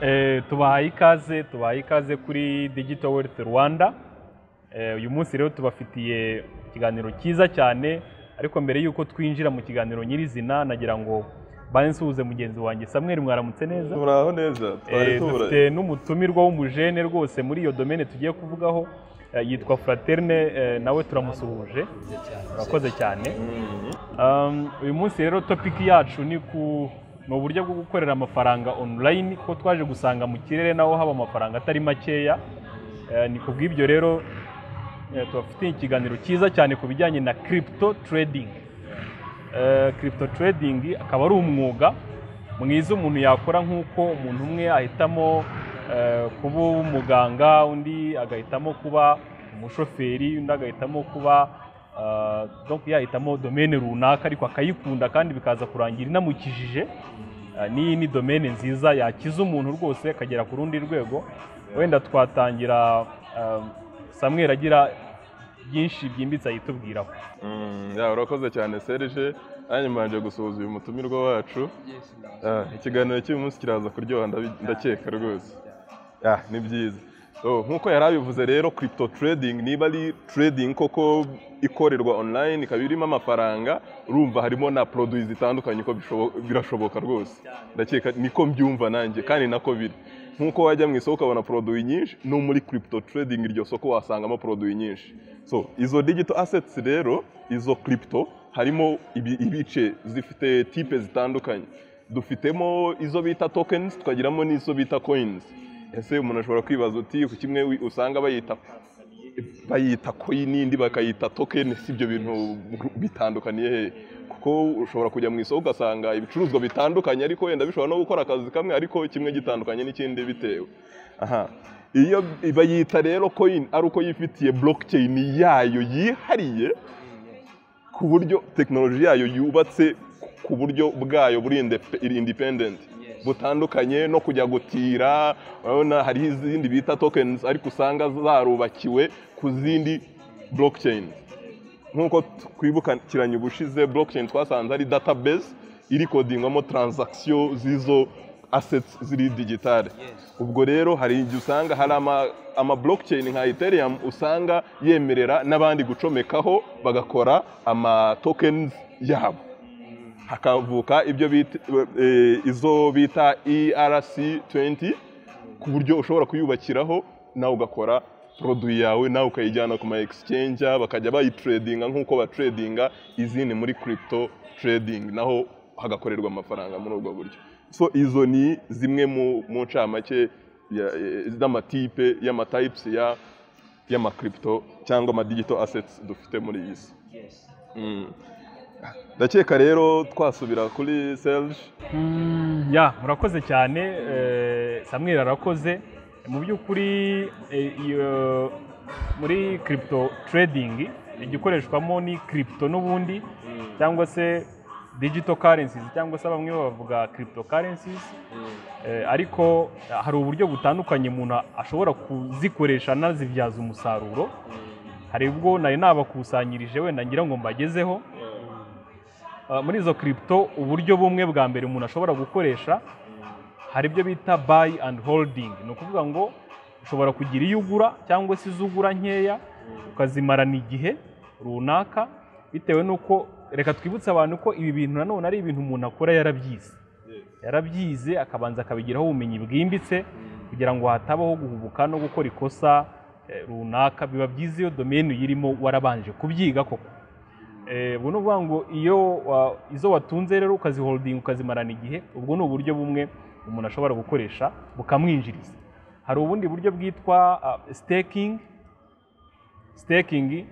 Eh, tubahaye ikaze tubahaye ikaze kuri Digital Wealth Rwanda Eh, uyu munsi rero tubafitiye ikiganiro cyiza cyane ariko mbere y'uko twinjira mu kiganiro nyirizina nagira ngo banze nsuhuze mugenzi wanjye Samuel mwaramutse neza turaho neza twari Eh, tubura dufite n'umutumirwa w'umujene rwose muri iyo domene tugiye kuvugaho eh, yitwa Fraterne eh, nawe turamusuhuje urakoze cyane Um, uyu munsi rero topiki yacu ni ku ni uburyo bwo gukorera amafaranga online kuko twaje gusanga mu kirere naho haba amafaranga atari makeya Eh, ni ku bw'ibyo rero eh, tubafitiye ikiganiro cyiza cyane ku bijyanye na crypto trading Eh, crypto trading akaba ari umwuga mwiza umuntu yakora nk'uko umuntu umwe ahitamo eh, kuba umuganga undi agahitamo kuba umushoferi undi agahitamo kuba eh, donc yahitamo domene runaka ariko akayikunda kandi bikaza kurangira inamukijije Eh, n'iyi ni domene nziza yakiza umuntu rwose akagera ku rundi rwego wenda twatangira eh, Samuel agira byinshi byimbitse ahitubwiraho Mm, ya, urakoze cyane serge nanjye mbanje gusuhuza uyu mutumirwa wacu Ah, ikiganiro cy'uyu munsi kiraza kuryoha ndabi- ndakeka rwose Ah, ni byiza So, nk'uko yari abivuze rero crypto trading niba ari trading koko ikorerwa online ikaba irimo amafaranga urumva harimo na produits zitandukanye ko bishobo- birashoboka rwose ndakeka niko mbyumva nanjye kandi nako biri nk'uko wajya mu isoko ukabona produits nyinshi no muri crypto trading iryo soko wasangamo produits nyinshi so izo digital assets rero izo crypto harimo ibi- ibice zifite type zitandukanye dufitemo izo bita tokens tukagiramo n'izo bita coins ese umuntu ashobora kwibaza uti ku kimwe wi- usanga bayita bayita coin indi bakayita token si ibyo bintu bitandukaniye hehe kuko ushobora kujya mu isoko ugasanga ibicuruzwa bitandukanye ariko wenda bishobora no gukora akazi kamwe ariko kimwe gitandukanye n'ikindi bitewe aha iyo bayita rero coin ari uko yifitiye blockchain yayo yihariye ku buryo tekinoloji yayo yubatse ku buryo bwayo buri indepe- independent butandukanye no kujya gutira urabona hari izindi bita tokens ariko usanga zarubakiwe ku zindi blockchain nk'uko twibukiranye ubushize blockchain twasanze ari database iri kodingwamo transaction z'izo assets ziri digitale ubwo rero hari igihe usanga hari ama, ama blockchain nka ethereum usanga yemerera n'abandi gucomekaho bagakora ama tokens yabo hakavuka ibyo bita eh, izo bita ERC20 ku buryo ushobora kuyubakiraho nawe ugakora produit yawe nawe ukayijyana ku ma exchange bakajya bayitradinga nk'uko batradinga izindi muri crypto trading naho hagakorerwa amafaranga muri ubwo buryo so izo ni zimwe mu, mu ncamake ya- eh, z'amatipe y'amatypes ya y'amakripto cyangwa ama digital assets dufite muri iyi si Mm. ndakeka rero twasubira kuri Serge ya murakoze cyane eh, Samuel arakoze mu by'ukuri eh, iyo- muri crypto trading igikoreshwamo ni crypto n'ubundi cyangwa se digital currencies cyangwa se bamwe bavuga crypto currencies Eh, ariko eh, hari uburyo butandukanye umuntu ashobora kuzikoresha anazibyaza umusaruro hari ubwo nari nabakusanyirije wenda ngira ngo mbagezeho Uh, muri izo crypto uburyo bumwe bwa mbere umuntu ashobora gukoresha hari ibyo bita buy and holding ni ukuvuga ngo ushobora kugira iyo ugura cyangwa se izo ugura nkeya ukazimarana igihe runaka bitewe n'uko reka twibutse abantu ko ibi bintu nanone ari ibintu umuntu akora yarabyize yarabyize akabanza akabigiraho ubumenyi bwimbitse kugira ngo hatabaho guhubuka no gukora ikosa eh, runaka biba byiza iyo domeni uyirimo warabanje kubyiga koko Eh, ubwo ni ukuvuga ngo iyo wa- izo watunze rero ukaziholdinga ukazimarana igihe ubwo ni uburyo bumwe umuntu ashobora gukoresha bukamwinjiriza hari ubundi buryo bwitwa staking staking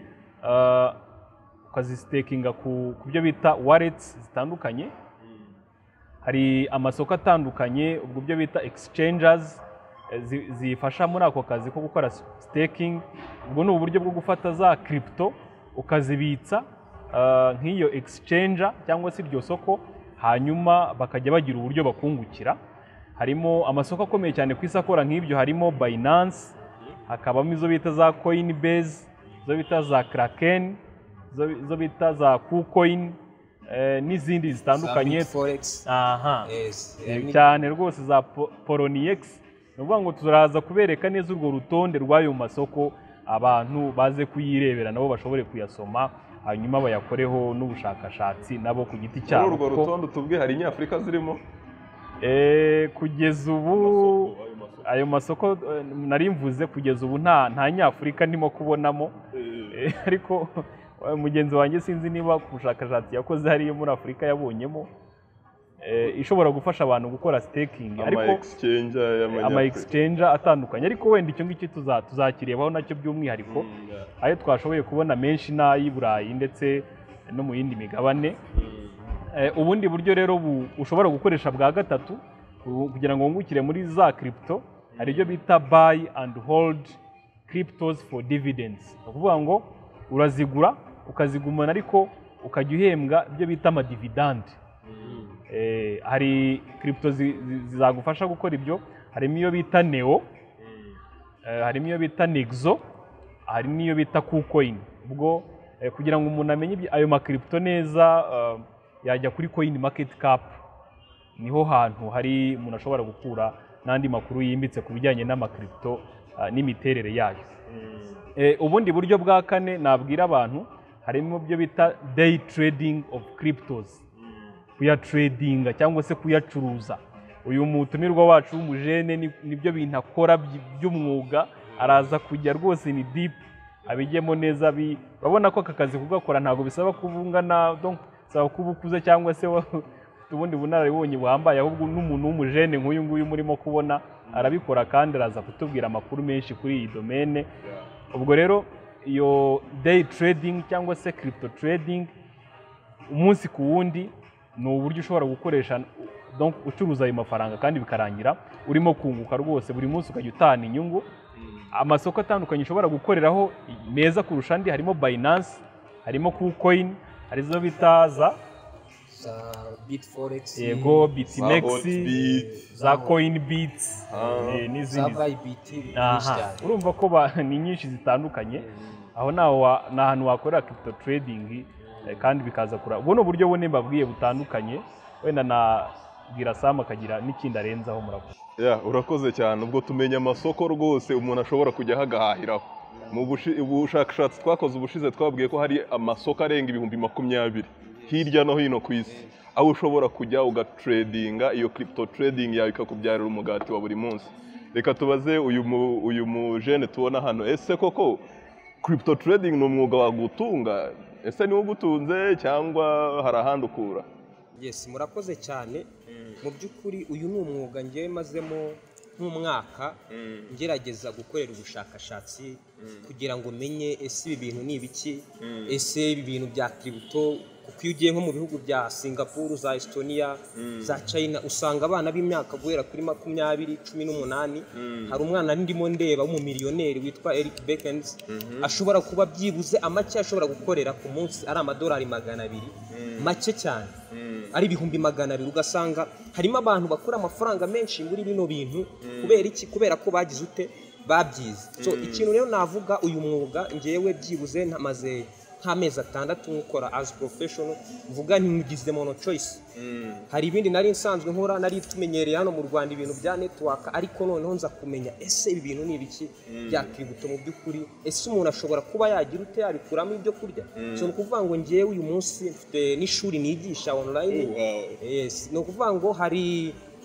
ukazisitakinga ku ku byo bita wallets zitandukanye hari amasoko atandukanye ubwo byo bita exchanges eh, zi- zifasha muri ako kazi ko gukora staking ubwo ni uburyo bwo gufata za crypto ukazibitsa ah, nk'iyo exchanger cyangwa se iryo soko hanyuma bakajya bagira uburyo bakungukira harimo amasoko akomeye cyane ku isi akora nk'ibyo harimo Binance hakabamo izo bita za Coinbase izo bita za Kraken izo- izo bita za KuCoin eh, n'izindi zitandukanye foregisi aha yani cyane rwose za po- poloniyekisi ni ukuvuga ngo turaza kubereka neza urwo rutonde rw'ayo masoko abantu baze kuyirebera nabo bashobore kuyasoma hanyuma bayakoreho n'ubushakashatsi nabo ku giti muri cyabo urwo kuko, rutonde utubwe hari inyafurika zirimo eh, kugeza ubu ayo masoko eh, nari mvuze kugeza ubu nta nta nyafurika ndimo kubonamo Eh, ariko eh, mugenzi wanjye sinzi niba ku bushakashatsi yakoze hariyo muri afurika yabonyemo eh, ishobora gufasha abantu gukora sitekingi ama ariko exchange ama y'amanyafurika exchange atandukanye ariko wenda icyo ngicyo tuza- tuzakirebaho nacyo by'umwihariko ayo twashoboye kubona menshi n'ay'i burayi ndetse no mu yindi migabane Eh, ubundi buryo rero bu- ushobora gukoresha bwa gatatu ku- kugira ngo wungukire muri za crypto hari ibyo bita buy and hold cryptos for dividends ni ukuvuga ngo urazigura ukazigumana ariko ukajya uhembwa ibyo bita amadividande Eh, hari crypto zi- zi- zizagufasha gukora ibyo harimo iyo bita neo eh, harimo iyo bita nexo hari n'iyo bita kucoin ubwo eh, kugira ngo umuntu amenye ibyo- ayo makripto neza eh, yajya kuri coin market cap niho hantu hari umuntu ashobora gukura n'andi makuru yimbitse ku bijyanye n'amakripto eh, n'imiterere yayo Eh, ubundi buryo bwa kane nabwira abantu harimo ibyo bita day trading of cryptos kuyatredinga cyangwa se kuyacuruza uyu mutumirwa wacu w'umujene ni- nibyo bintu akora by- by'umwuga araza kujya rwose ni dipu abijyemo neza bi- urabona ko aka kazi kugakora ntabwo bisaba kuba ungana donc bisaba kuba ukuze cyangwa se wa- ufite ubundi bunararibonye buhambaye ahubwo n'umuntu w'umujene nk'uyu nguyu murimo kubona arabikora kandi araza kutubwira amakuru menshi kuri iyi domene ubwo rero iyo day trading cyangwa se crypto trading umunsi ku wundi ni uburyo ushobora gukoresha donc ucuruza ayo mafaranga kandi bikarangira urimo kunguka rwose buri munsi ukajya utahana inyungu amasoko atandukanye ushobora gukoreraho meza kurusha andi harimo Binance harimo KuCoin hari izo bita za za biti foregisi yego Bitnex Hotbit. za CoinBeat eh, za n'izindi vayibiti ni nyinshi aha cyane urumva ko ba- ni nyinshi zitandukanye aho naho wa- ni ahantu wakorera crypto trading eh, kandi bikaza kura ubwo ni uburyo bune mbabwiye butandukanye wenda nabwira sam akagira n'ikindi arenzaho murakoze Ya, urakoze cyane ubwo tumenya amasoko rwose umuntu ashobora kujyaho agahahiraho mu bushi- bushakashatsi twakoze ubushize twabwiye ko hari amasoko arenga ibihumbi makumyabiri hirya no hino ku isi aho ushobora kujya ugatredinga iyo crypto trading yawe ikakubyarira umugati wa buri munsi reka tubaze uyu mu- uyu mujene tubona hano ese koko crypto trading ni umwuga wagutunga ese niwo ugutunze cyangwa hari ahandi ukura yesi murakoze cyane mu by'ukuri uyu ni umwuga ngewe mazemo nk'umwaka ngerageza gukorera ubushakashatsi kugira ngo menye ese ibi bintu ni ibiki ese ibi bintu bya kiribito kuko iyo ugiye nko mu bihugu bya singapuru za estonia za china usanga abana b'imyaka guhera kuri makumyabiri cumi n'umunani hari umwana ndimo ndeba w'umumiliyoneri witwa eric bekens ashobora kuba byibuze amake ashobora gukorera ku munsi ari amadolari magana abiri make cyane ari ibihumbi magana abiri ugasanga harimo abantu bakora amafaranga menshi muri bino bintu kubera iki kubera ko bagize ute babyize so ikintu rero navuga uyu mwuga ngewe byibuze namaze nk'amezi atandatu nkukora as professional mvuga ntigizemo no choice hari ibindi nari nsanzwe nkora nari tumenyereye hano mu Rwanda ibintu bya network ariko noneho nza kumenya ese ibi bintu ni ibiki bya kiribito mu by'ukuri ese umuntu ashobora kuba yagira ute yabikuramo ibyo kurya so ni ukuvuga ngo ngewe uyu munsi mfite n'ishuri nigisha online yes ni ukuvuga ngo hari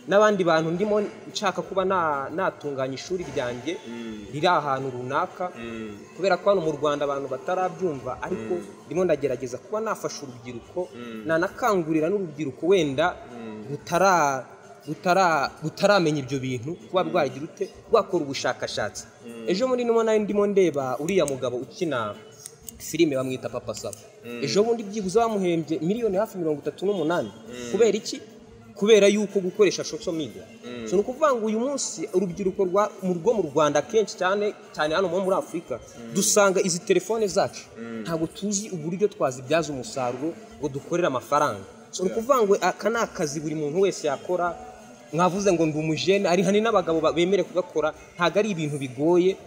n'abandi bantu ndimo nshaka kuba na- natunganya ishuri ryanjye riri ahantu runaka kubera ko hano mu Rwanda abantu batarabyumva ariko ndimo ndagerageza kuba nafasha urubyiruko nanakangurira n'urubyiruko wenda rutara rutara rutaramenya ibyo bintu kuba rwagira ute rwakora ubushakashatsi ejo muri nimo nari ndimo ndeba uriya mugabo ukina filime bamwita papa saba ejo bundi byibuze bamuhembye miliyoni hafi mirongo itatu n'umunani kubera iki kubera yuko gukoresha social media so ni ukuvuga ngo uyu munsi urubyiruko rwa- mu rwo mu rwanda kenshi cyane cyane hano muri afurika dusanga izi telefone zacu ntabwo tuzi uburyo twazibyaza umusaruro ngo dukorere amafaranga so ni ukuvuga ngo aka ni akazi buri muntu wese yakora mwavuze ngo ndi umujene ari hani n'abagabo ba- bemerewe kugakora ntabwo ari ibintu bigoye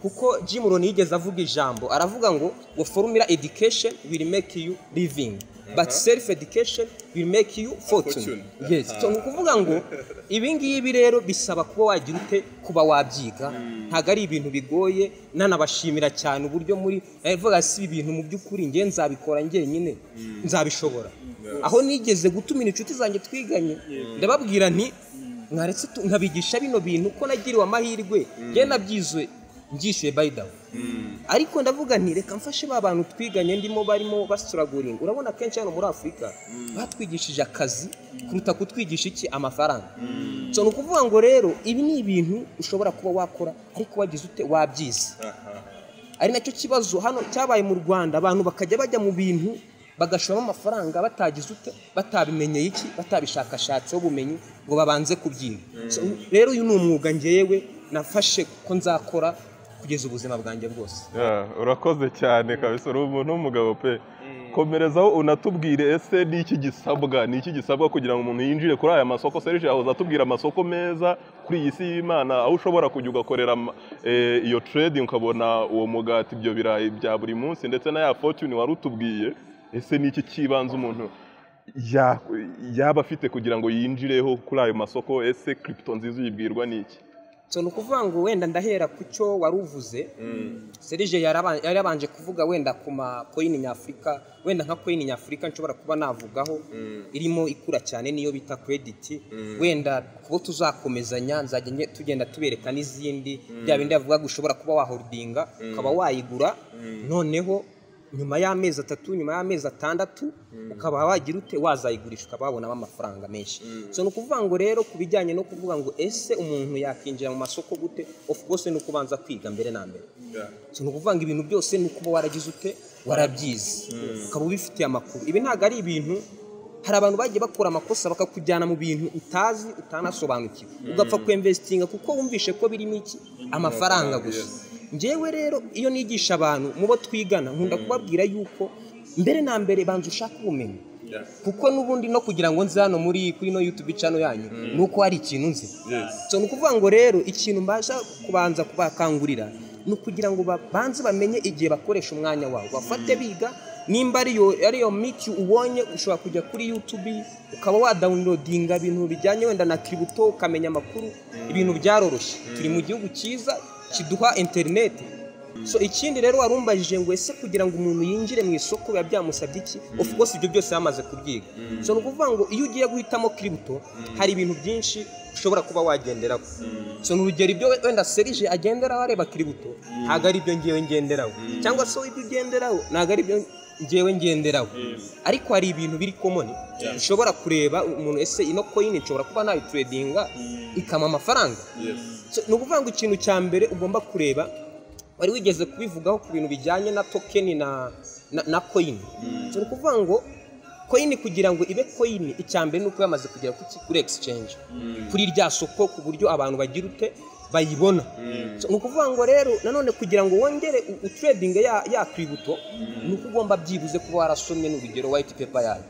kuko Jim Rohn yigeze avuga ijambo aravuga ngo ngo formula education will make you living but self education will make you fortune Fortune. yes so ni ukuvuga ngo ibi ngibi rero bisaba kuba wagira ute kuba wabyiga ntabwo ari ibintu bigoye nanabashimira cyane uburyo muri aravuga si ibi bintu mu by'ukuri njye nzabikora njyenyine nzabishobora aho nigeze gutumira inshuti zanjye twiganye ndababwira nti mwaretse tu- nkabigisha bino bintu ko nagiriwe amahirwe njye nabyizwe nbyishyuye bayidawe ariko ndavuga nti reka mfashe ba bantu twiganye ndimo barimo basituraguringa urabona akenshi hano muri afurika batwigishije akazi kuruta kutwigisha iki amafaranga so ni ukuvuga ngo rero ibi ni ibintu ushobora kuba wakora ariko wagize ute wabyize ari nacyo kibazo hano cyabaye mu rwanda abantu bakajya bajya mu bintu bagashoramo amafaranga batagize ute batabimenyeye iki batabishakashatseho ubumenyi ngo babanze kubyiga So, rero uyu ni umwuga ngewe nafashe ko nzakora kugeza ubuzima bwanjye bwose Yeah, urakoze cyane kabisa uri umuntu w'umugabo pe komerezaho unatubwire ese ni iki gisabwa ni iki gisabwa kugira ngo umuntu yinjire kuri aya masoko serije ahoza atubwira amasoko meza kuri iyi si y'imana aho ushobora kujya ugakorera ama- eh, iyo trading ukabona uwo mugati ibyo birayi bya buri munsi ndetse na ya fortune wari utubwiye ese ni iki kibanza umuntu ya- yaba afite kugira ngo yinjireho kuri ayo masoko ese kiripito nziza uyibwirwa ni iki so ni ukuvuga ngo wenda ndahera ku cyo wari uvuze serije yaraba- yari yabanje kuvuga wenda ku makoyini nyafurika wenda nka koyini nyafurika nshobora kuba navugaho irimo ikura cyane niyo bita krediti wenda kubo tuzakomezanya nzajya nge- tugenda tubereka n'izindi bya bindi yavuga ngo ushobora kuba wahorodinga ukaba wayigura noneho nyuma y'amezi atatu nyuma y'amezi atandatu ukaba wagira ute wazayigurisha ukaba wabonamo amafaranga menshi so ni ukuvuga ngo rero ku bijyanye no kuvuga ngo ese umuntu yakinjira mu masoko gute of course ni ukubanza kwiga mbere na mbere so ni ukuvuga ngo ibintu byose ni ukuba waragize ute warabyize ukaba ubifitiye amakuru ibi ntabwo ari ibintu hari abantu bagiye bakora amakosa bakakujyana mu bintu utazi utanasobanukiwe ugapfa kwemvesitinga kuko wumvishe ko birimo iki amafaranga gusa njyewe rero iyo nigisha abantu mu bo twigana nkunda kubabwira yuko mbere na mbere banza ushaka ubumenyi kuko n'ubundi no kugira ngo nze hano muri kuri no YouTube channel yanyu ni uko hari ikintu nzi so ni ukuvuga ngo rero ikintu mbasha kubanza kubakangurira ni ukugira ngo babanze bamenye igihe bakoresha umwanya wabo bafate biga nimba ariyo ariyo miti ubonye ushobora kujya kuri YouTube ukaba wadawunirodinga ibintu bijyanye wenda na kibuto ukamenya amakuru ibintu byaroroshye turi mu gihugu cyiza kiduha interineti so ikindi rero warumbajije ngo ese kugira ngo umuntu yinjire mu isoko biba byamusabye iki of course ibyo byose yamaze kubyiga so ni ukuvuga ngo iyo ugiye guhitamo kiributo hari ibintu byinshi ushobora kuba wagenderaho so ni urugero ibyo wenda serije agenderaho areba kiributo ntabwo ari ibyo ngewe ngenderaho cyangwa se ibyo ugenderaho ntabwo ari ibyo ngewe ngenderaho ariko hari ibintu biri komoni ushobora kureba umuntu ese ino koyini nshobora kuba nayituredinga ikama amafaranga So, ni ukuvuga ngo ikintu cya mbere ugomba kureba wari wigeze kubivugaho ku bintu bijyanye na tokeni na na, na koyini ni ukuvuga ngo koyini kugira ngo ibe koyini icya mbere ni uko yamaze kugera kuki kuri exchange kuri rya soko ku buryo abantu bagira ute bayibona So, ni ukuvuga ngo rero nanone kugira ngo wongere u- utredinge ya, ya kwibuto ni uko ugomba byibuze kuba warasomye n'urugero white paper yayo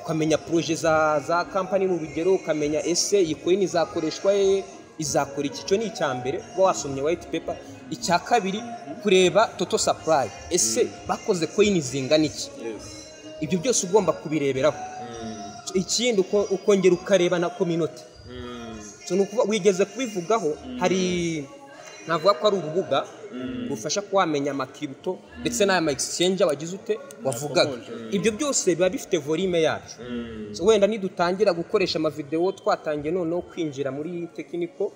ukamenya poroje za za kampani mu rugero ukamenya ese iyi koyini izakoreshwa he izakora iki cyo ni icya mbere kuba wasomye white paper icya kabiri kureba toto supply ese bakoze koyini zingana iki ibyo byose ugomba kubireberaho ikindi uko- ukongera ukareba na community So ni ukuvuga- wigeze kubivugaho hari navuga ko ari urubuga rufasha kuba wamenya amakiributo ndetse n'aya ma exchange wagize ute wavugaga ibyo byose biba bifite volume yabyo So wenda nidutangira gukoresha amavidewo twatangiye noneho kwinjira muri tekiniko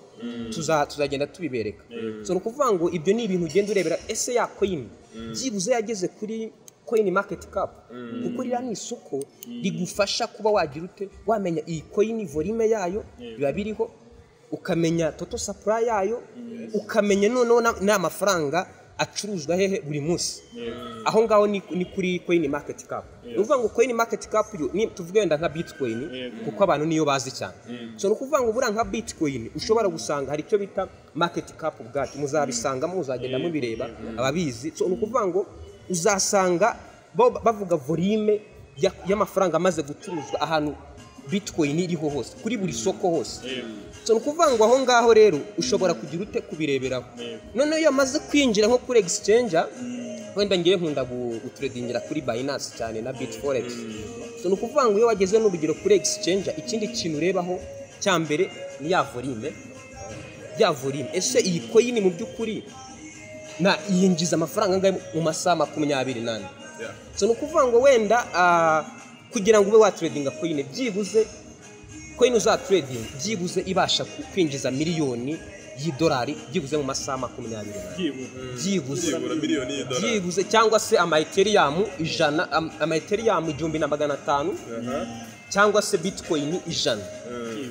tuza- tuzagenda tubibereka So ni ukuvuga ngo ibyo ni ibintu ugenda urebera ese ya koyini byibuze yageze kuri koyini maketi kapu kuko ririya ni isoko rigufasha kuba wagira ute wamenya iyi koyini volume yayo biba biriho ukamenya toto supply yayo ukamenya noneho na- n'amafaranga acuruzwa hehe buri munsi aho ngaho ni ni kuri coin market cap ni ukuvuga ngo coin market cap yo ni tuvuge wenda nka bitcoin kuko abantu niyo bazi cyane so ni ukuvuga ngo buriya nka bitcoin ushobora gusanga hari icyo bita market cap ubwacyo muzabisangamo muzagenda mubireba ababizi so ni ukuvuga ngo uzasanga bo bavuga volume ya- y'amafaranga amaze gucuruzwa ahantu bitcoin iriho hose kuri buri soko hose so ni ukuvuga ngo aho ngaho rero ushobora kugira ute kubireberaho noneho iyo amaze kwinjira nko kuri exchange wenda ngewe nkunda guturedingira kuri binance cyane na bitforex so ni ukuvuga ngo iyo wageze n'urugero kuri exchange ikindi kintu urebaho cya mbere ni ya volume ya volume ese iyi koyini mu by'ukuri na yinjiza amafaranga angahe mu masaha makumyabiri n'ane so ni ukuvuga ngo wenda ah, kugira ngo ube waturedinga koyine byibuze koyine uzaturedinga byibuze ibasha ku- kwinjiza miliyoni y'idolari byibuze mu masaha makumyabiri n'ane byibuze byibura miliyoni y'idolari byibuze cyangwa se amaetiriyamu ijana am- amaetiriyamu igihumbi na magana atanu cyangwa se bitcoin ijana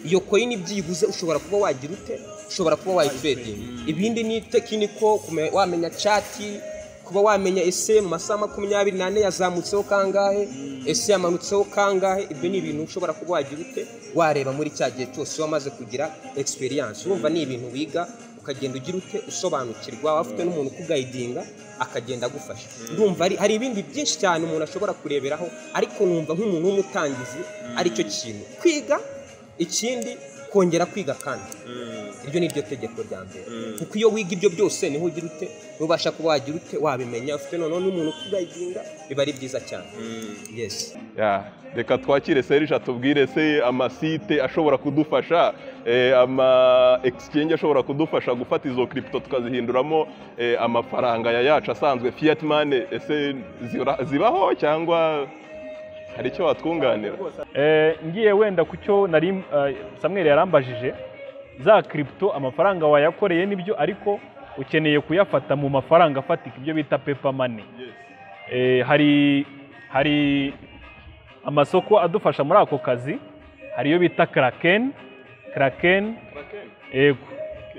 iyo coin byibuze ushobora kuba wagira ute ushobora kuba wayitredinga ibindi ni tekiniko kume- wamenya chati kuba wamenya ese mu masaha makumyabiri n'ane yazamutseho kangahe ese yamanutseho kangahe ibyo ni ibintu ushobora kuba wagira ute wareba muri cya gihe cyose wamaze kugira experience urumva ni ibintu wiga ukagenda ugira ute usobanukirwa waba ufite n'umuntu ukugayidinga akagenda agufasha ndumva ari- hari ibindi byinshi cyane umuntu ashobora kureberaho ariko numva nk'umuntu w'umutangizi aricyo kintu kwiga ikindi kongera kwiga kandi iryo ni ryo tegeko rya mbere kuko iyo wiga ibyo byose niho ugira ute nubasha kuba wagira ute wabimenya ufite noneho n'umuntu ukugayidinga biba ari byiza cyane yes Ya, reka twakire serije atubwire se amasite ashobora kudufasha eh, ama exchange ashobora kudufasha gufata izo crypto tukazihinduramo eh, amafaranga ya yacu asanzwe fiat money ese zira- zibaho cyangwa hari icyo watwunganira Eh, ngiye wenda ku cyo nari eh, Samuel yarambajije za kripto amafaranga wayakoreye nibyo ariko ukeneye kuyafata mu mafaranga afatika ibyo bita pepa mani hari hari amasoko adufasha muri ako kazi hari iyo bita kraken kraken Yego.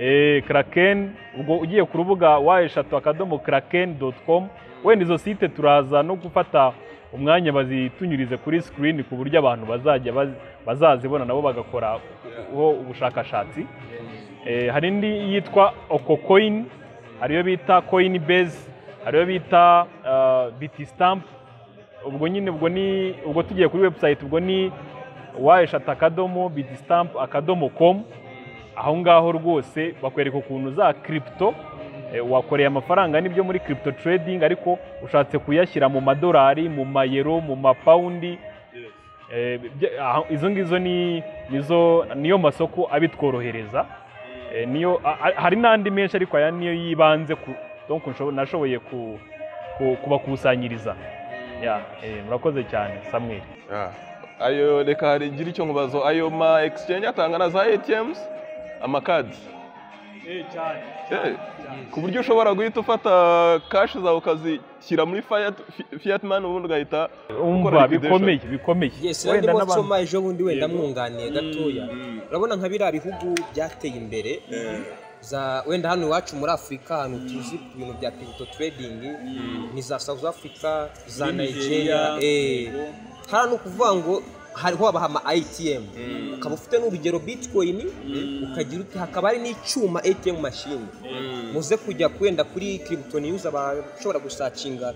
Eh, Kraken, ubwo ugiye ku rubuga wa eshatu akadomo kraken.com, wenda izo site turaza no gufata umwanya bazitunyurize kuri screen ku buryo abantu bazajya baz- bazazibona nabo bagakora ho ubushakashatsi. Eh, hari indi yitwa Okocoin, hari iyo bita Coinbase, hari iyo bita uh, Bitstamp, ubwo nyine ubwo ni ubwo tugiye kuri website ubwo ni wayeshatu akadomo bitistamp akadomo komu aho ngaho rwose bakwereka ukuntu za kripto eh, wakoreye amafaranga n'ibyo muri kripto trading ariko ushatse kuyashyira mu madolari mu mayero mu mapawundi Eh, bya- aho- izo ngizo ni nizo niyo masoko abitworohereza Eh, niyo a- a- hari n'andi menshi ariko aya niyo yibanze ku donc nshobo- nashoboye ku- ku- kubakusanyiriza ya eh, murakoze cyane samweli Ya. ayo reka hari ngira icyo nkubazo ayo ma exchange atanga na za ATMs amakadi Eh, ku buryo ushobora guhita ufata cash zawe ukazishyira muri fiat, fiat money ubundi ugahita umva liquidation. bikomeye bikomeye yes Wenda wenda n'abantu- nsoma ejo bundi wenda mwunganiye gatoya urabona nka biriya bihugu byateye imbere za wenda hano iwacu muri afurika ahantu tuzi ku bintu bya crypto trading ni za south africa za nigeria eh. hariya ni ukuvuga ngo hariho babaha ama atm ukaba ufite n'urugero bitcoin ukagira uti hakaba hari n'icyuma atm machine muze kujya kwenda kuri crypto news abashobora gusacinga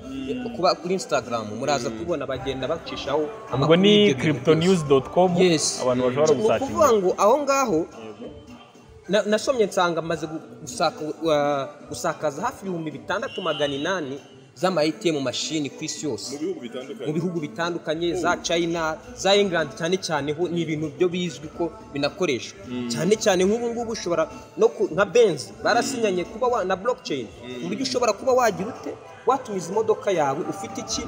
kuba kuri instagram muraza kubona bagenda bacishaho ubwo amakuru ni y'ibyo bintu byose. cryptonews.com Yes. abantu bashobora Ni ukuvuga gusakinga ngo aho ngaho na- nasomye nsanga maze gu- gusaka- wa- gusakaza hafi ibihumbi bitandatu magana inani z'ama ATM mashini ku isi yose mu bihugu bitandukanye za China za England cyane cyane ho ni ibintu byo bizwi ko binakoreshwa cyane cyane nk'ubu ngubu ushobora no ku- nka Benz barasinyanye kuba wa- na blockchain ku buryo ushobora kuba wagira ute watumiza imodoka yawe ufite iki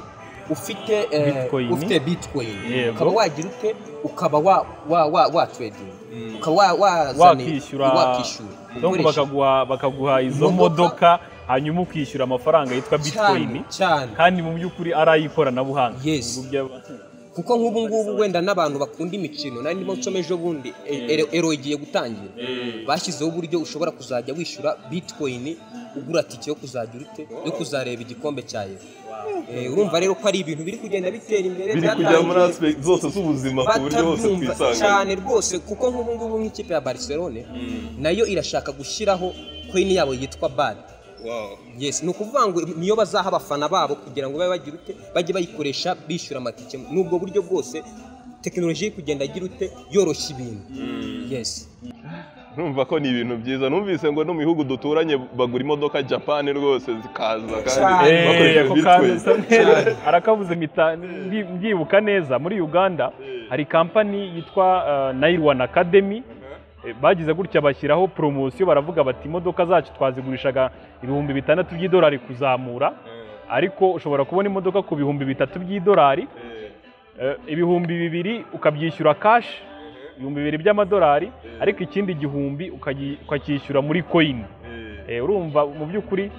ufite eh, Bitcoin. ufite bitcoin Yego. ukaba wagira ute ukaba wa wa wa wa trading ukaba wa wazana- wakishyura wakishyura donc Ukoresha- bakaguha bakaguha izo Imodoka. modoka hanyuma ukishyura amafaranga yitwa bitcoin cyane cyane kandi mu by'ukuri ari ay'ikoranabuhanga Yes. Mu by'a- kuko nk'ubu ngubu wenda n'abantu bakunda imikino nari ndimo nsoma ejo bundi ero igiye gutangira bashyizeho uburyo ushobora kuzajya wishyura bitcoin ugura tike yo kuzajya urute yo kuzareba igikombe cya ero Eh, urumva rero ko ari ibintu biri kugenda bitera imbere biri kujya muri aspect zose z'ubuzima ku buryo hose batabyumva twisanga cyane rwose kuko nk'ubu ngubu nk'ikipe ya barcelone nayo irashaka gushyiraho koini yabo yitwa bad yes ni ukuvuga ngo niyo bazaha abafana babo kugira ngo babe bagira ute bajye bayikoresha bishyura amatike n'ubwo buryo bwose tekinoloji iri kugenda agira ute yoroshya ibintu yesi Numva ko ni ibintu byiza numvise ngo no mu bihugu duturanye bagura imodoka Japan rwose zikaza kandi Cyane. Eh, bakoresheje ako bitcoin. kaza neza. arakabuze mpita ndi- mbyibuka neza muri uganda hari kampani yitwa nayiruwani akademi bagize gutya bashyiraho poromosiyo baravuga bati imodoka zacu twazigurishaga ibihumbi bitandatu by'idolari kuzamura ariko ushobora kubona imodoka ku bihumbi bitatu by'idolari Eh, ibihumbi bibiri ukabyishyura kashi ibihumbi bibiri by'amadolari ariko ikindi gihumbi ukayi- ukacyishyura muri koyini Eh, urumva mu by'ukuri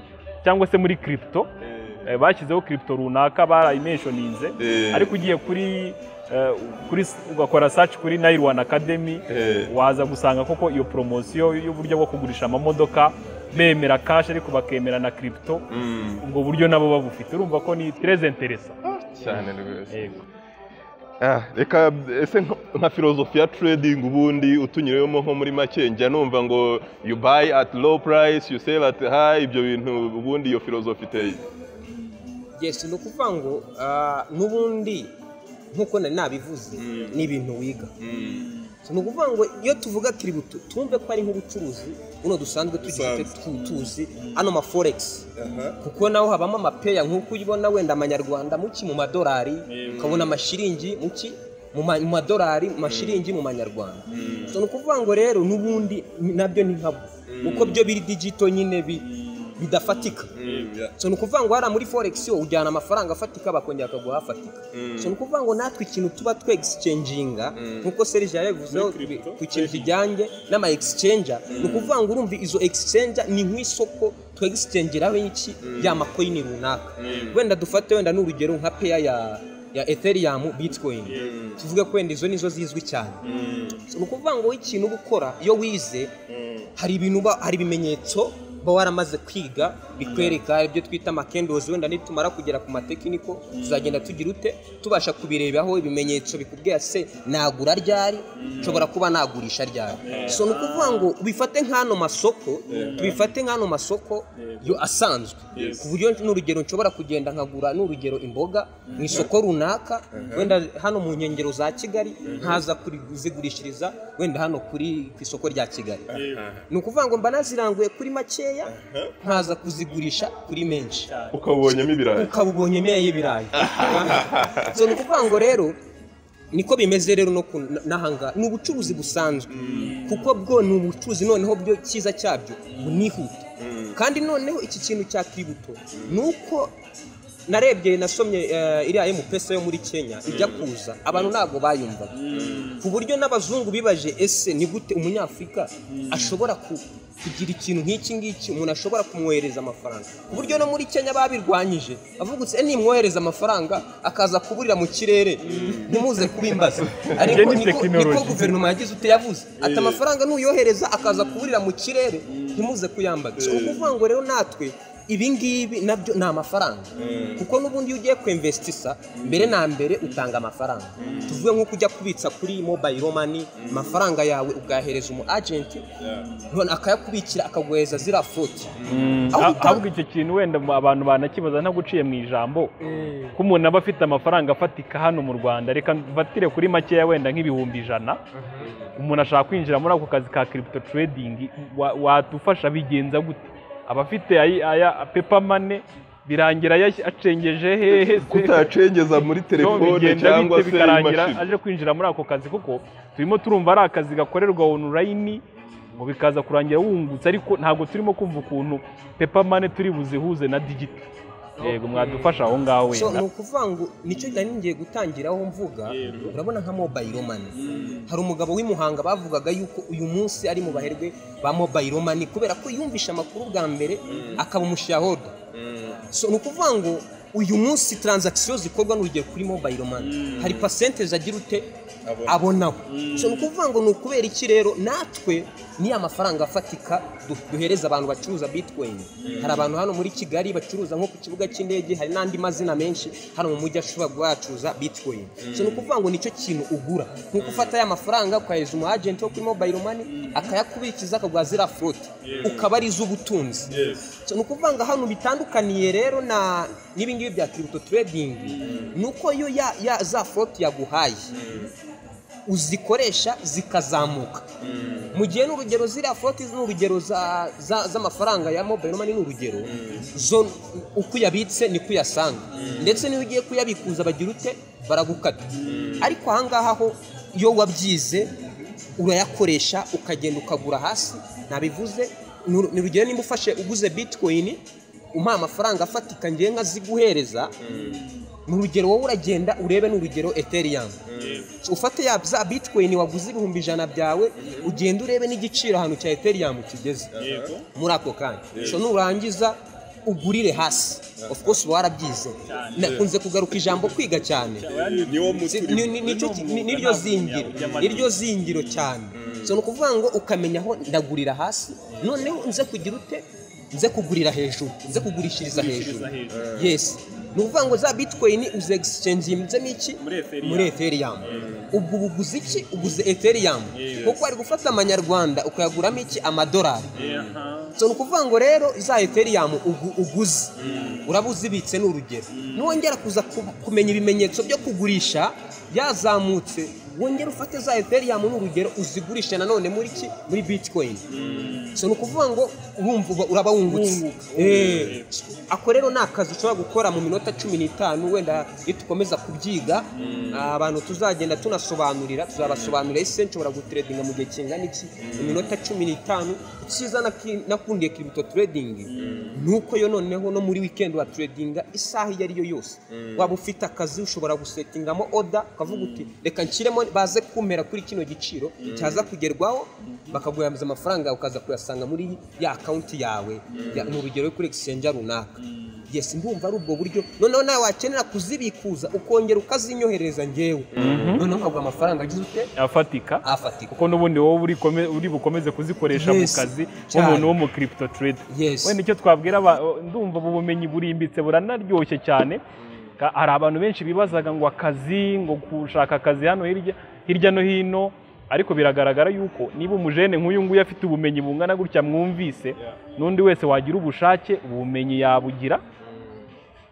cyangwa se muri kiripito bashyizeho kiripito runaka barayimenshoninze Eh. ariko ugiye kuri eh, kuri s- ugakora saci kuri nayiruwani akademi Eh. waza gusanga koko iyo poromosiyo y'uburyo bwo kugurisha amamodoka bemera kashi ariko bakemera na kiripito Mm, ubwo buryo nabo babufite urumva ko ni tereze interesa cyane rwose yego Ah, reka ese nko- nka filozofiya trading ubundi utunyuremo nko muri make njya numva ngo you buy at low price you sell at high ibyo bintu ubundi iyo filozofi iteye yesi ni ukuvuga ngo ah, n'ubundi nk'uko nari nabivuze ni ibintu wiga ni ukuvuga ngo iyo tuvuga kiributo tumve ko ari nk'ubucuruzi buno dusanzwe tugiye tuzi ano ma foregisi kuko naho habamo amapeya nk'uko ubibona wenda amanyarwanda muki mu madolari ukabona amashiringi muki mu ma- mu madolari mu mashiringi mu manyarwanda so ni ukuvuga ngo rero n'ubundi ni- nabyo ni nkabwo kuko byo biri digito nyine bi- bidafatika so ni ukuvuga ngo hariya muri foregisi wowe ujyana amafaranga afatika bakongera bakaguha afatika so ni ukuvuga ngo natwe ikintu tuba twe egisicenjinga nk'uko serije yabivuzeho ku kintu kijyanye n'ama egisicenja ni ukuvuga ngo urumva izo egisicenja ni nk'isoko twe egisicengeraho iki ya makoyini runaka wenda dufate wenda n'urugero nka peya ya ya ethereum bitcoin tuvuge ko wenda izo nizo zizwi cyane So ni ukuvuga ngo ikintu uba ukora iyo wize hari ibintu uba hari ibimenyetso uba waramaze kwiga bikwereka ibyo twita amakendozi wenda nitumara kugera ku matekiniko tuzagenda tugira ute tubasha kubirebaho ibimenyetso bikubwira se nagura ryari nshobora kuba nagurisha ryari so ni ukuvuga ngo ubifate nk'ano masoko tubifate nk'ano masoko yo asanzwe ku buryo n'urugero nshobora kugenda nkagura n'urugero imboga mu isoko runaka wenda hano mu nkengero za kigali nkaza kuzigurishiriza wenda hano kuri ku isoko rya kigali ni ukuvuga ngo mba naziranguye kuri makeya nkaza kuzigurisha kuri menshi ukabubonyemo ibirayi ukaba ubonye imyeyo y'ibirayi so ni ukuvuga ngo rero niko bimeze rero no ku- n'ahangaha ni ubucuruzi busanzwe kuko bwo ni ubucuruzi noneho byo cyiza cyabyo bunihuta kandi noneho iki kintu cya kiributo ni uko narebye nasomye eh, iriya emupesa yo muri kenya ijya kuza abantu ntabwo bayumvaga ku buryo n'abazungu bibaje ese ni gute umunyafurika ashobora ku- kugira ikintu nk'iki ngiki umuntu ashobora kumwohereza amafaranga ku buryo no muri kenya babirwanyije bavuga uti "Eh, nimwohereza amafaranga akaza kuburira mu kirere ntimuze kubimbaza ariko ni niko- niko technology. guverinoma yagize ute yavuze ati amafaranga nuyohereza akaza kuburira mu kirere ntimuze kuyambaga so ni ukuvuga ngo rero natwe ibi ngibi nabyo ni amafaranga kuko n'ubundi iyo ugiye kwemvesitisa mbere na mbere utanga amafaranga tuvuge nk'uko ujya kubitsa kuri mobayiro mani amafaranga yawe ugahereza umu agenti none akayakubikira akaguhereza ziriya foti Aho Ah, uta- ahubwo icyo kintu wenda mu- abantu banakibaza ntaguciye mu ijambo ko umuntu aba afite amafaranga afatika hano mu rwanda reka mfatire kuri makeya wenda nk'ibihumbi ijana umuntu ashaka kwinjira muri ako kazi ka kiripito turedingi wadufasha bigenza gute aba afite ayi- aya pepa mane birangira yashyi- acengeje hehe se? kutacengeza muri Yo, telefone bigenda cyangwa bite se bikarangira imashini aje kwinjira muri ako kazi kuko turimo turumva ari akazi gakorerwa onurayini ngo bikaza kurangira wungutse ariko ntabwo turimo kumva ukuntu pepa mane turi buzihuze na digito yego mwadufasha aho ngaho so ni wenda ukuvuga ngo nicyo nari ngiye gutangiraho mvuga urabona nka mobayiro mani hari umugabo w'i Muhanga bavugaga yuko uyu munsi ari mu baherwe ba mobayiro mani kubera ko yumvishe amakuru bwa mbere akaba umushahoda so ni ukuvuga ngo uyu munsi taranzakisiyo zikorwa n'urugero kuri mobayiro mani hari pasente agira ute abonaho so ni ukuvuga ngo ni ukubera iki rero natwe niya mafaranga afatika du- duhereza abantu bacuruza bitcoin hari abantu hano muri kigali bacuruza nko ku kibuga cy'indege hari n'andi mazina menshi hano mu mujyi ashobora guhacuruza bitcoin so ni ukuvuga ngo nicyo kintu ugura nk'uko ufata ya mafaranga ukahereza umu agent wo kuri mobile money akayakubikiza akaguha ziriya float ukaba ari iz'ubutunzi So ni ukuvuga ngo hano bitandukaniye rero na n'ibingibi bya kiripito turedingi ni uko yo ya, ya za foroti yaguhaye uzikoresha zikazamuka mu gihe ni urugero ziriya foroti ni urugero za- za- z'amafaranga ya mobayiro mani ni urugero zo uko uyabitse niko uyasanga ndetse n'iyo ugiye kuyabikuza bagira ute baragukata ariko ahangaha ho iyo wabyize urayakoresha ukagenda ukagura hasi ntabivuze ni- ni urugero nimba ufashe uguze bitikoyini umuha amafaranga afatika ngewe nkaziguhereza ni urugero wowe uragenda urebe ni urugero eteriyamu ufate ya za bitikoyini waguze ibihumbi ijana byawe ugenda urebe n'igiciro ahantu cya eteriyamu kigeze muri ako kanya so nurangiza ugurire hasi of course uba warabyize nakunze kugaruka ijambo kwiga cyane niwo Si- muti ni- ni- nicyo ki- ni- niryo zingiro niryo zingiro cyane so ni ukuvuga ngo ukamenya aho ndagurira hasi noneho nze kugira ute nze kugurira hejuru nze kugurishiriza hejuru yes ni ukuvuga ngo za bitcoin uze exchanginzemo iki Muri Ethereum. muri ethereum ubwo uba uguze iki uguze ethereum kuko wari gufata amanyarwanda ukayaguramo iki amadolari so ni ukuvuga ngo rero za eteriyamu ugu- uguze uraba uzibitse ni urugero nongera kuza ku- kumenya ibimenyetso byo kugurisha yazamutse wongera ufate za eteriyamu ni urugero uzigurishe nanone muri ki muri bitcoin so ni ukuvuga ngo urumva uba- uraba wungutse Eh, ako rero ni akazi ushobora gukora mu minota cumi n'itanu wenda iyo dukomeza kubyiga abantu tuzagenda tunasobanurira tuzabasobanurira ese nshobora gutredinga mu gihe kingana iki mu minota cumi n'itanu icyiza naki- nakundiye kiribito turedingi ni uko yo noneho no muri wikendi wa turedinga isaha iyo ari yo yose waba ufite akazi ushobora gusetingamo oda ukavuga uti reka nshyiremo baze kumera kuri kino giciro cyaza kugerwaho bakaguhereza amafaranga yawe ukaza kuyasanga muri ya akawunti yawe ya- ni urugero yo kuri egisenja runaka yesi ndumva ari ubwo buryo noneho nawe wakenera kuzibikuza ukongera ukazinyoherereza ngewe noneho ukaguha amafaranga agize ute afatika afatika kuko n'ubundi wowe uri kome- uri bukomeze kuzikoresha mu Yes, kazi cyane. nk'umuntu wo mu kiripito teredi Yes. wenda icyo twabwira aba- ndumva ubu bumenyi burimbitse buranaryoshye cyane Ka- hari abantu benshi bibazaga ngo akazi ngo gushaka akazi hano hirya hirya no hino ariko biragaragara yuko niba umujene nk'uyu nguyu afite ubumenyi bungana gutya mwumvise n'undi wese wagira ubushake ubumenyi yabugira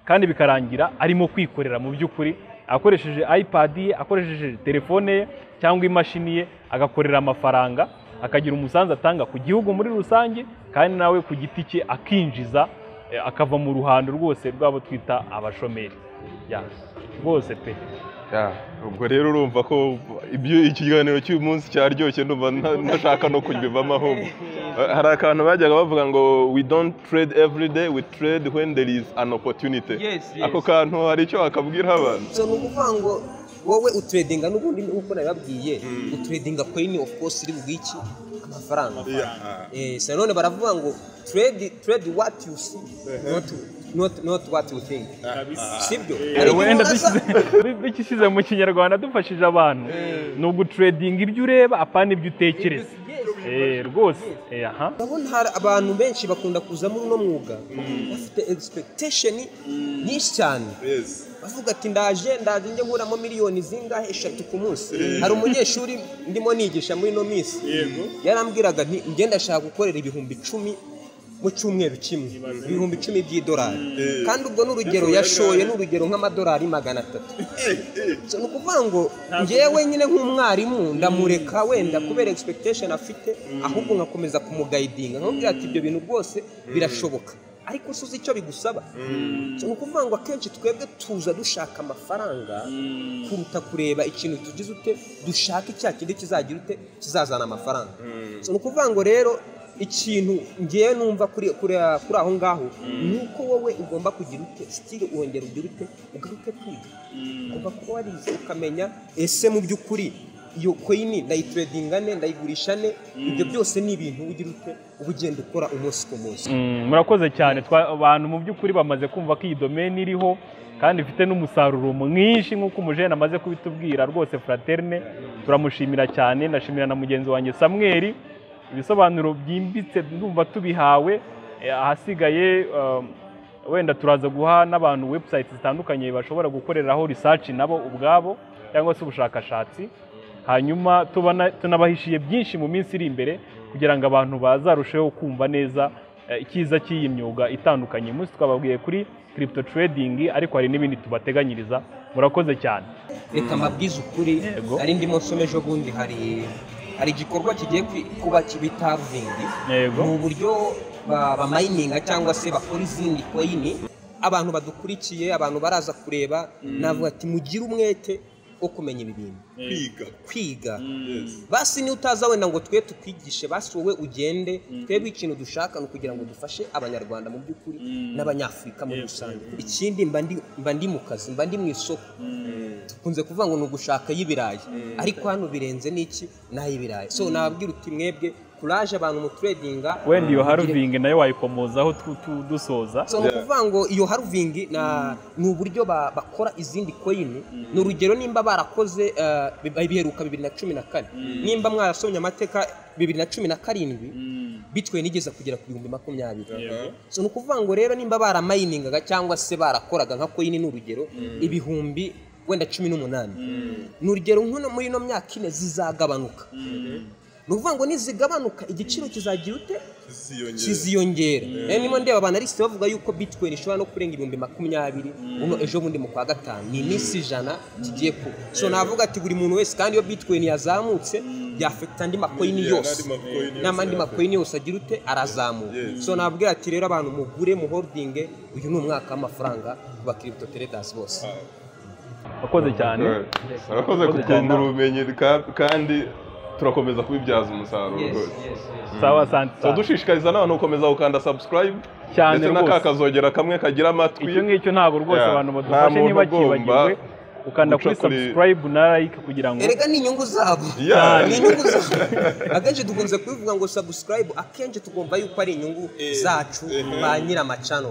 kandi bikarangira arimo kwikorera mu by'ukuri akoresheje ipad ye akoresheje telefone ye cyangwa imashini ye agakorera amafaranga akagira umusanzu atanga ku gihugu muri rusange kandi nawe ku giti cye akinjiza eh, akava mu ruhando rwose rwabo twita abashomeri Ya, rwose pe Ya, ubwo rero urumva ko ibyo ikiganiro cy'uyu munsi cyaryoshye ndumva nta- ntashaka no kubivamo ahubwo Eh, hari akantu bajyaga bavuga ngo we don't trade every day we trade when there is an opportunity Yes, yes. ako kantu hari icyo wakabwira abantu so ni ukuvuga ngo wowe uturedinga n'ubundi nk'uko nabibabwiye uturedinga koyini ofu kose iri bugwiki amafaranga Eh, so nanone baravuga ngo trade trade what you see not not not what you think sibyo Hari igihe wenda uraza- dukishyize mu kinyarwanda dufashije abantu ni uguturedinga ibyo ureba apana ibyo utekereza Eh, rwose Eh, aha urabona hari abantu benshi bakunda kuza muri uno mwuga bafite expectation nyinshi cyane bavuga ati ndaje ndaje njye nkuramo miliyoni zingahe eshatu ku munsi hari umunyeshuri ndimo nigisha muri ino minsi yarambwiraga nti njye ndashaka gukorera ibihumbi icumi mu cyumweru kimwe ibihumbi icumi by'idolari kandi ubwo ni urugero yashoye ni urugero nk'amadolari magana atatu So, ni ukuvuga ngo ngewe nyine nk'umwarimu ndamureka wenda kubera expectation afite ahubwo nkakomeza kumugayidinga nkamubwira ati ibyo bintu rwose birashoboka ariko si uzi icyo bigusaba So, ni ukuvuga ngo akenshi twebwe tuza dushaka amafaranga kuruta kureba ikintu tugize ute dushaka icya kindi kizagira ute kizazana amafaranga So, ni ukuvuga ngo rero ikintu ngewe numva kuri kuri kuri aho ngaho ni uko wowe ugomba kugira ute sitire wongera ugira ute ugaruke kwiga ugomba kuba warize ukamenya ese mu by'ukuri iyo koyini ndayituredinga ne ndayigurisha ne ibyo byose ni ibintu ugira ute uba ugenda ukora umunsi ku munsi Mm, murakoze cyane Twa- abantu mu by'ukuri bamaze kumva ko iyi domeni iriho kandi ifite n'umusaruro mwinshi nk'uko umujene amaze kubitubwira rwose fraterne turamushimira cyane ndashimira na mugenzi wanjye samweri ibisobanuro byimbitse ndumva tubihawe Eh, ahasigaye um, wenda turaza guha n'abantu website zitandukanye bashobora gukoreraho research nabo ubwabo cyangwa se ubushakashatsi hanyuma tubona- tunabahishiye byinshi mu minsi iri imbere kugira ngo abantu bazarusheho kumva neza eh, icyiza cy'iyi myuga itandukanye uyu munsi twababwiye kuri kiripito tiredingi ariko hari n'ibindi tubateganyiriza murakoze cyane reka mbabwize ukuri Yego. nari ndimo nsoma ejo bundi hari hari igikorwa kigiye kwi- kuba bita ruvingi Yego. ni uburyo ba- bamayininga cyangwa se bakora izindi koyini abantu badukurikiye abantu baraza kureba navuga ati mugire umwete wo kumenya ibi bintu kwiga kwiga Yes. basi niyo utaza wenda ngo twe tukwigishe basi wowe ugende twebwe ikintu dushaka ni ukugira ngo dufashe abanyarwanda mu by'ukuri n'abanyafurika muri rusange ikindi mba ndi- mba ndi mu kazi mba ndi mu isoko dukunze kuvuga ngo ni ugushaka y'ibirayi ariko hano birenze n'iki ni ay'ibirayi so nababwira uti mwebwe kuraje abantu mu turedinga wenda iyo haruvingi nayo wayikomozaho tu- tu- dusoza so ni ukuvuga ngo iyo haruvingi na- ni uburyo ba- bakora izindi koyini ni urugero nimba barakoze eh, bi- biheruka bibiri na cumi na kane nimba mwarasomye amateka bibiri na cumi na karindwi bitwe nigeze kugera ku bihumbi makumyabiri so ni ukuvuga ngo rero nimba baramayiningaga cyangwa se barakoraga nka koyini ni urugero ibihumbi wenda cumi n'umunani ni urugero nk'uno muri ino myaka ine zizagabanuka ni ukuvuga ngo nizigabanuka igiciro kizagira ute ziyongera kiziyongera rero niba ndeba abanalisite bavuga yuko bitcoin ishobora no kurenga ibihumbi makumyabiri uno ejo bundi mu kwa gatanu ni iminsi ijana kigiye kuba so navuga ati buri muntu wese kandi iyo bitcoin yazamutse byafekita andi makoyini Yeah, n'andi yose makoyini yose n'amandi yafekita. makoyini yose agira ute arazamuka Yes. so nabwira ati rero abantu mugure muholdinge uyu ni umwaka w'amafaranga ku bakiripito teredasi bose murakoze cyane Urakoze Urakoze cyane. kutwungura ubumenyi ka- kandi turakomeza kubibyaza umusaruro rwose sawa asante So cyane dushishikariza n'abantu gukomeza gukanda subscribe Cyane ndetse na ka rwose. kazogera kamwe kagira amatwi icyo ngicyo ntabwo rwose Yeah. abantu Nta badufashe muntu niba ugomba kibagiwe ukanda kuri gucukura- subscribe na like kugira ngo erega ni inyungu zabo Yeah. ni inyungu zabo akenshi dukunze kubivuga ngo subscribe akenshi tugomba yuko ari inyungu zacu ba nyiramacano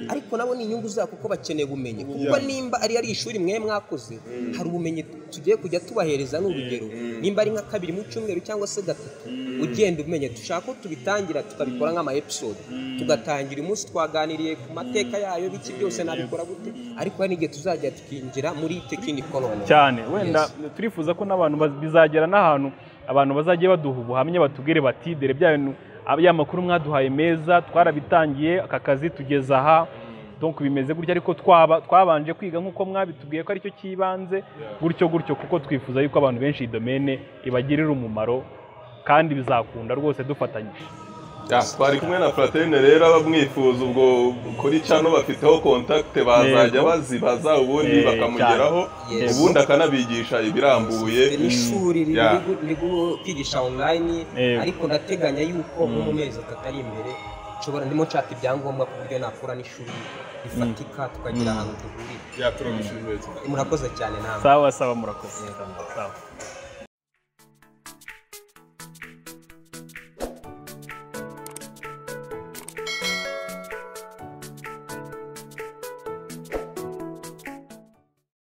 ariko nabo ni inyungu zabo kuko bakeneye ubumenyi kuko nimba ari ari ishuri mwe mwakoze hari ubumenyi tugiye kujya tubahereza ni urugero nimba ari nka kabiri mu cyumweru cyangwa se gatatu ugenda umenya dushaka ko tubitangira tukabikora nk'ama episode tugatangira umunsi twaganiriye ku mateka yayo biki byose nabikora gute ariko hari n'igihe tuzajya tukinjira muri tekiniko none cyane wenda turifuza ko n'abantu baz- bizagera n'ahantu abantu bazajya baduha ubuhamya batubwire bati dore bya bintu ab- ya makuru mwaduhaye meza twarabitangiye aka kazi tugeze aha donc bimeze gutya ariko twaba twabanje kwiga nk'uko mwabitubwiye ko aricyo kibanze gutyo gutyo kuko twifuza yuko abantu benshi iyi domene ibagirira umumaro kandi bizakunda rwose dufatanyije Ya, twari kumwe na Fratene rero abamwifuza ubwo kuri cano bafiteho kontakite bazajya Yego. bazibaza ubundi Eh, bakamugeraho Yes. ubundi akanabigisha ibirambuye Dufite n'ishuri riri Yeah. gu- riri gu- kwigisha online Yego. ariko ndateganya yuko nko mu mezi atatu ari imbere nshobora ndimo nshaka ibyangombwa ku buryo nakura n'ishuri rifatika tukagira ahantu duhurira byaturagushimiye cyane murakoze cyane namwe sawa sawa murakoze sawa